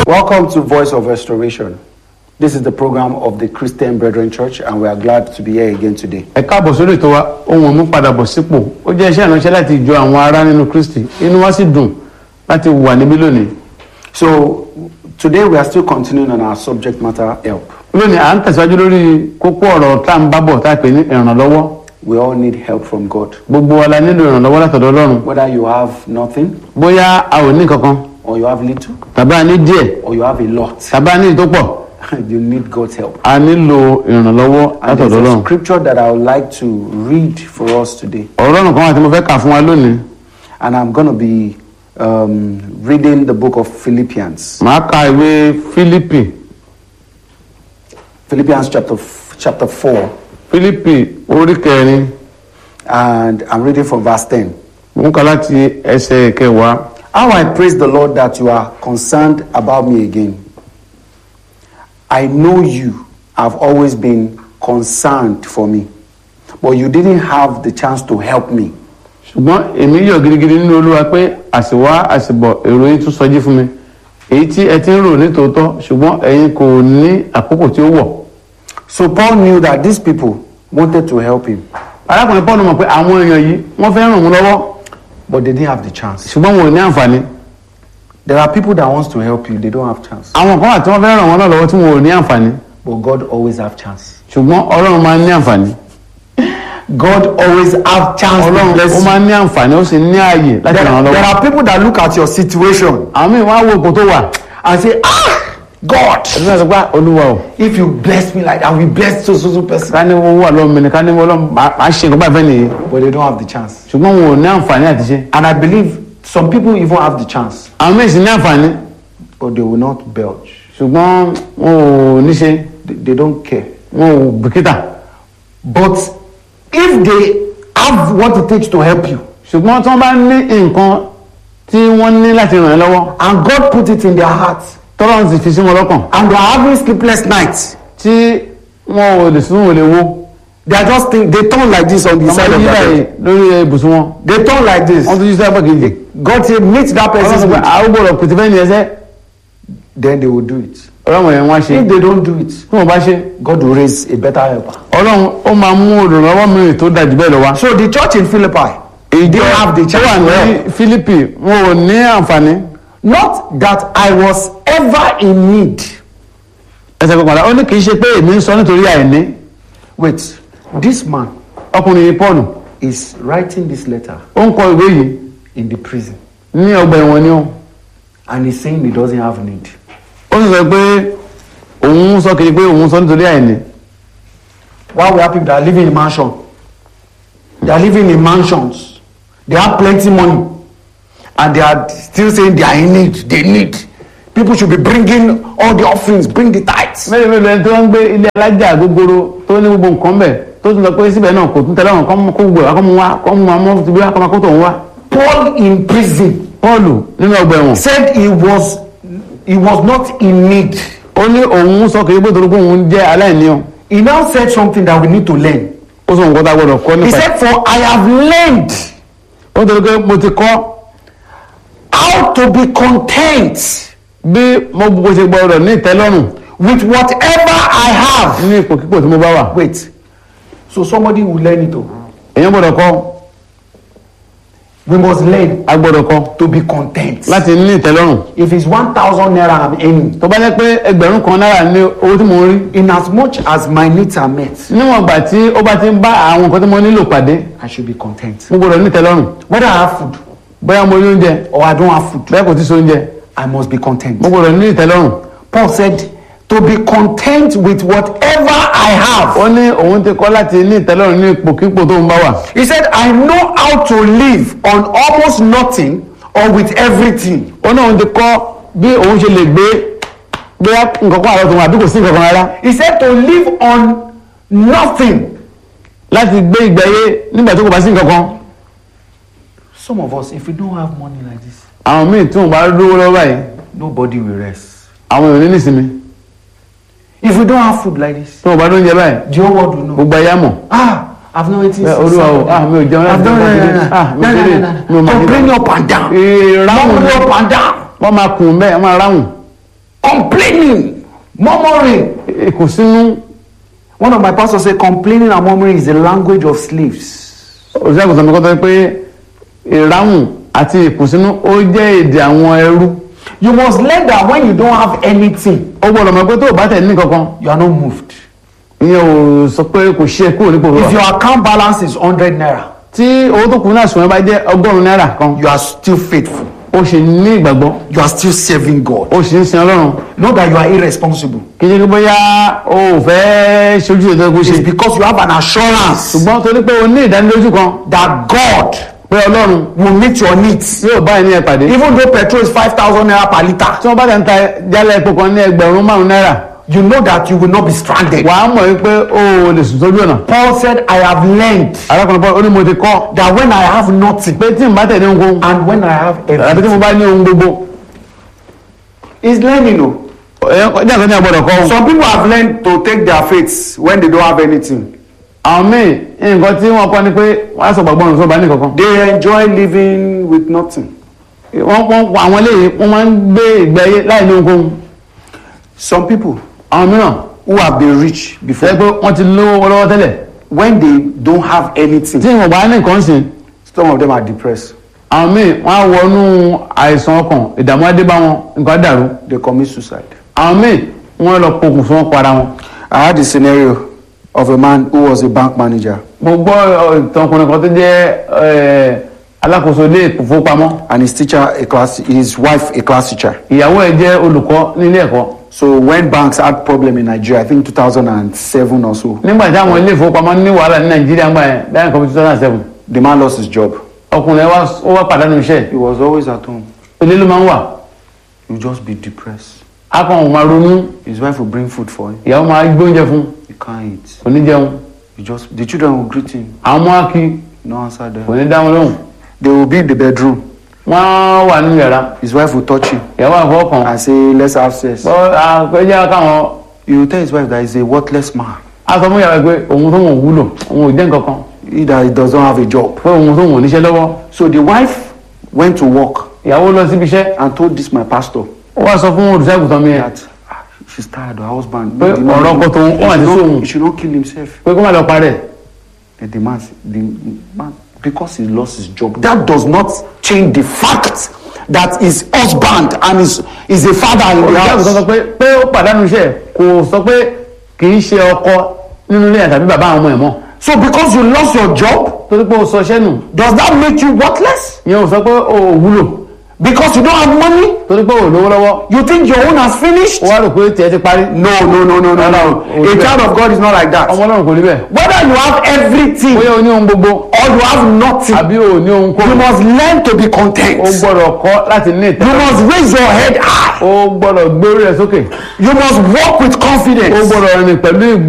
Welcome to Voice of Restoration. This is the program of the Christian Brethren Church, and we are glad to be here again today. ẹ káàbọ̀ sórí ètò wa ohun mú padà bọ̀ sípò ó jẹ́ iṣẹ́ ìránṣẹ́ láti jọ àwọn ará nínú kristi inú wa sì dùn láti wà níbí lónìí So, today we are still continuing on our subject matter help. lónìí à ń tẹ̀síwájú lórí kókó ọ̀rọ̀ tá à ń bá bọ̀ tá a pè ní ìrànlọ́wọ́ We all need help from God. gbogbo wa la nílò ìrànlọ́wọ́ látọ̀dọ̀ ọlọ́run Whether you have nothing, bóyá a ò ní kankan or you have little, tàbí a ní díẹ̀ or you have a lot, tàbí a ní tó pọ̀ you need God's help. a nílò ìrànlọ́wọ́ And there's látọ̀dọ̀ a ọlọ́run scripture that I would like to read for us today. ọ̀rọ̀ ọ̀run kan wà tí mo fẹ́ kà fún wa lónìí And I'm going to be um, reading the book of Philippians. màá ka ìwé fílípì Philippians chapter, f- chapter 4. fílípì orí kẹrin And I'm reading from verse 10. mo ń kà láti ẹsẹ̀ kẹwàá How I praise the Lord that you are concerned about me again. I know you have always been concerned for me, but you didn't have the chance to help me. ṣùgbọ́n èmi yọ̀ gidigidi nínú olúwa pé àsìwá àsìbọ̀ èrò yín tún sọjí fún mi èyí tí ẹ ti ń rò ní tòótọ́ ṣùgbọ́n ẹ̀yin kò ní àkókò tí ó wọ̀. So Paul knew that these people wanted to help him, arákùnrin paul mọ̀ pé àwọn èèyàn yìí wọ́n fẹ́ ràn wọ́n lọ́wọ́ but they didn't have the chance. ṣùgbọ́n wọn ò ní àǹfààní. There are people that wants to help you, they don't have chance. àwọn kan wà tí wọ́n fẹ́ ràn wọ́n náà lọ́wọ́ tí wọn ò ní àǹfààní But God always have chance. ṣùgbọ́n ọlọ́run máa ń ní àǹfààní. God always have chance to ọlọ́run bless ó you. máa ń ní àǹfààní ó sì ní ààyè láti There, ràn wọ́n there lọ́wọ́. are people that look at your situation àwọn míì wọ́n á wo ipò tó wà and say, Ah, God, ẹ̀sìn náà sọ pé "Ah, olúwa o if you bless me like that, I will bless so so so person. ká ní owó wà lọ́wọ́ mi ni ká ní ọlọ́run máa máa ṣe nǹkan báyìí fẹ́ nìyí But they don't have the chance. ṣùgbọ́n wọn ò ní àǹfààní àti ṣe. And I believe some people even have the chance, àwọn míì sì ní àǹfààní but they will not belch. ṣùgbọ́n wọn ò ní ṣe They, they don't care. wọn ò bìkítà But if they have what it takes to help you, ṣùgbọ́n tí wọ́n bá ní nǹkan tí wọ́n ní láti ràn ẹ́ lọ́wọ́ and God put it in their hearts, tọ́lọ́run sì fi sí wọn lọ́kàn and they are having sleepless nights, tí wọn ò lè sún wọn ò lè wo they are just think, they turn like this on the wọ́n side máa of yí their báyìí bed. lórí ibùsùn wọn They turn like this. wọ́n tún yí sábà kejì God say meet that ọlọ́run person's sọ pé need. àwọn gbọ́dọ̀ pètè fẹ́ ní ẹsẹ́ Then they will do it. ọlọ́run yẹn wọ́n á ṣe If they don't do it, tí wọ́n bá ṣe God will raise a better helper. ọlọ́run ó máa mú olùrànlọ́wọ́ mìíràn tó dájú bẹ́ẹ̀ lọ wá. So the church in Philippi, they ìjọ didn't have the tó chance wà to ní help. Fílípì wọn ò ní àǹfààní Not that I was ever in need. ẹsẹ̀ kọkànlá ó ní kì í ṣe pé èmi ń sọ nítorí àìní Wait, this man ọkùnrin yìí Pọ́ọ̀lù is writing this letter ó ń kọ ìwé yìí in the prison ní ọgbà ẹ̀wọ̀n ni ó and he's saying he doesn't have need. ó sì sọ pé òun sọ kiri pé òun sọ nítorí àìní Why we have people that are living in mansion? They are living in mansions. They have plenty money. And they are still saying they are in need. They need. People should be bringing all the offerings, bring the tithes. mẹ́rin mẹ́rin ẹni tó ń gbé ilé alájà gbogbooro tó ní gbogbo nǹkan bẹ̀ tó tún lọ pé síbẹ̀ náà kò tún tẹ̀lé àwọn kan kó gbogbo àkọ́mú wá kọ́mú wa mọ́ ti bí wá kọ́mú akótó òun wá. Paul in prison Pọ́ọ̀lù nínú ọgbà ẹ̀wọ̀n said he was he was not in need. ó ní òun sọ kiri pé torí pé òun jẹ́ aláìní o He now said something that we need to learn. ó sọ nǹkan tá a gbọ́dọ̀ kọ́ He nípa ẹ̀ said, For I have learned ó torí pé mo ti kọ́ how to be content bí mo gbogbo ṣe gbọ́dọ̀ ní ìtẹ́lọ́rùn with whatever I have. ní ipòkípò tí mo bá wà Wait. So somebody will learn it. oh. èèyàn gbọ́dọ̀ kọ́ We must learn a gbọ́dọ̀ kọ́ to be content. láti ní ìtẹ́lọ́rùn If it's 1,000 naira I'm earning, tó bá jẹ́ pé ẹgbẹ̀rún kan náírà ní owó tí mo ń rí in as much as my needs are met, níwọ̀n ìgbà tí ó bá ti ń bá àwọn nǹkan tí mo nílò pàdé I should be content. mo gbọ́dọ̀ ní ìtẹ́lọ́rùn Whether I have food bóyá mo ní oúnjẹ or I don't have food, bẹ́ẹ̀ kò tí so oúnjẹ I must be content. mo gbọ́dọ̀ ní ìtẹ́lọ́rùn Paul said, to be content with whatever I have. ó ní òun ti kọ́ láti ní ìtẹ́lọ́rùn ní ipòkípò tó ń bá wà He said, I know how to live on almost nothing or with everything. ó ní òun ti kọ́ bí òun ṣe lè gbé bóyá nǹkan kan àlọ́ tó wà bí kò sí nǹkan kan rárá He said to live on nothing. láti gbé ìgbé ayé nígbà tó kò bá sí nǹkan kan Some of us, if we don't have money like this, àwọn míì tí wọn bá lówó lọ́wọ́ báyìí nobody will rest. àwọn èèyàn ní nísinmi If we don't have food like this, tí wọn bá lóúnjẹ báyìí the whole world will know. gbogbo ayé á mọ̀ Ah, I've not eaten Bẹ́ẹ̀, since Olúwa o, Saturday. ah, mi ò jẹun láti I've done ọjọ́ no, no, Sátidé. no, Ah, mi ò no, ṣeré. no, no, Mi ò no. mọ̀ Complaining nígbà. up and down. ìráhùn Murmuring up and down. wọ́n máa kùn bẹ́ẹ̀ wọ́n máa ráhùn complaining murmuring ìkùnsínú one of my pastors say complaining and murmuring is the language of slaves òṣìṣẹ́ àgùntàn mi kọ́ tó pé ìráhùn àti ìkùnsínú ó jẹ́ èdè àwọn ẹrú you must learn that when you don't have anything ó gbọ́dọ̀ mọ̀ pé tó o bá tẹ̀ ní kankan you are not moved ìyẹn ò sọ pé kò ṣe é kúrò nípò if rẹ̀ your account balance is hundred naira tí owó tó kù náà sùn bá jẹ́ ọgọ́rùn-ún náírà kan you are still faithful ó sì ní ìgbàgbọ́ you are still serving God ó sì ń sin ọlọ́run know that you are irresponsible kì í ṣe pé bóyá o ò fẹ́ ṣojú ètò ẹgbẹ́ it's ṣe because you have an assurance ṣùgbọ́n torí pé o ní ìdánilójú kan that God pé ọlọ́run will meet your needs yóò bá ẹni ẹ pàdé even though petrol is five thousand naira per litre tí wọ́n bá tẹ̀ ń ta jálẹ̀ epo kan ní ẹgbẹ̀rún márùn-ún náírà you know that you will not be stranded wàá mọ̀ wípé o ò lè sùn sójú ọ̀nà Paul said I have learned arákùnrin Paul ó ní mo ti kọ́ that when I have nothing pé tí n bá tẹ̀ ní ohunkóhun and when I have àbí tí everything mo bá ní ohun gbogbo is learning o ẹ̀yọ́ kọjá kan ní àgbọ̀dọ̀ kọ́ ohun. some people have learned to take their faiths when they don't have anything àwọn míì nǹkan tí wọ́n kọ́ ni pé wọ́n á sọ gbàgbọ́ ọ̀run sọ́ba ní kankan. they enjoy living with nothing wọ́n wọ́n àwọn eléyìí wọ́n máa ń gbé ìgbé ayé láì ní ohunkóhun. some people àwọn mìíràn who have been rich fẹ́ before pé wọ́n ti lówó lọ́wọ́ tẹ́lẹ̀ when they don't have anything tí wọ́n bá ní nǹkan sìn some of them are depressed àwọn míì wọ́n á wọnú àìsàn ọkàn ìdààmú adé bá wọn nǹkan á dàrú they commit suicide àwọn míì wọ́n lọ pokùn fún wọn para wọn. I had a scenario of a man who was a bank manager mo gbọ́ ọ, ìtàn ọkùnrin kan tó jẹ́ ẹ, alákòóso ilé ìfowópamọ́ and his teacher a class his wife a class teacher ìyàwó ẹ̀ jẹ́ olùkọ́ nílé ẹ̀kọ́ so when banks had problem in Nigeria I think 2007 or so nígbà tí àwọn ilé ìfowópamọ́ ní wàhálà ní nàìjíríà ń gbà yẹn dáhùn kọ́bí two thousand and seven the man lost his job ọkùnrin ẹ̀ wá ó wá pàdánù iṣẹ́ he was always at home ilé ló máa ń wà he would just be depressed á kàn wọ́n máa ronú his wife would bring food for him ìyàwó máa gbé oúnjẹ fún he can't eat kò ní jẹun he just the children will greet him àwọn ọmọ á kí no answer kò them ní dá wọn lóhùn they will be in the bedroom wọ́n wà nínú yàrá his wife will touch him ìyàwó àfọwọ́ kan and say let's have sex bọ́ àpẹjẹ káwọn he will tell his wife that he's a worthless man á sọ fún ìyàwó pé òun tó wọn wúlò òun ò jẹ́ nǹkan kan he that he does not have a job pé òun tó wọn ò níṣẹ́ lọ́wọ́ so the wife went to work ìyàwó lọ síbi iṣẹ́ and told this my pastor ó wá sọ fún olùṣègùtàn mi yẹn that ah, she's tired her husband Pé the man- ọ̀rọ̀ ọkọ tòun, ó wà ní he should sóhun. not- he should not kill himself pé kó má lọ parẹ́ and the man the man because he lost his job that does not change the fact that his husband and his is a father in the olùṣègùtàn sọ house pé pé ó pàdánù iṣẹ́ kò sọ pé kì í ṣe ọkọ nínú ilé yẹn tàbí bàbá àwọn ọmọ ẹ̀ mọ́ so because you lost your job torí pé ó sọ iṣẹ́ nù does that make you worthless ìyẹn ò sọ pé ó wúlò because you don't have money torí pé ò lówó lọ́wọ́ you think your own has finished ó wá rò pé tiẹ̀ ti parí no no no no no no Oh, a yeah. child of God is not like that ọmọ ọlọ́run kò rí bẹ́ẹ̀ whether you have everything bóyá o ní ohun gbogbo or you have nothing àbí o ní ohun kó you must learn to be o content gbọ́dọ̀ kọ́ láti ní you ìtẹ́ must raise your head high o gbọ́dọ̀ gbé orí rẹ̀ sókè you must walk with o confidence gbọ́dọ̀ rìn pẹ̀lú ìgb